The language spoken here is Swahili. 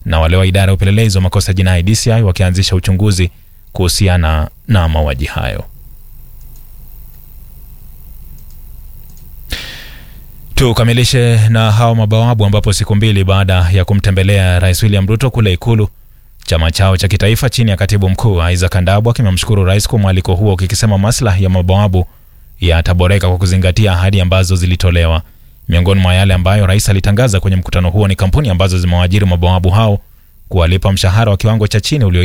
na wale wa idara ya upelelezi wa makosa jinai DCI wakianzisha uchunguzi kuhusiana na mauaji hayo. Tukamilishe na hao mabawabu, ambapo siku mbili baada ya kumtembelea Rais William Ruto kule Ikulu, chama chao cha kitaifa chini ya katibu mkuu Isaac Ndabwa kimemshukuru rais kwa mwaliko huo, kikisema maslahi ya mabawabu yataboreka kwa kuzingatia ahadi ambazo zilitolewa. Miongoni mwa yale ambayo rais alitangaza kwenye mkutano huo ni kampuni ambazo zimewaajiri mabawabu hao kuwalipa mshahara wa kiwango cha chini ulio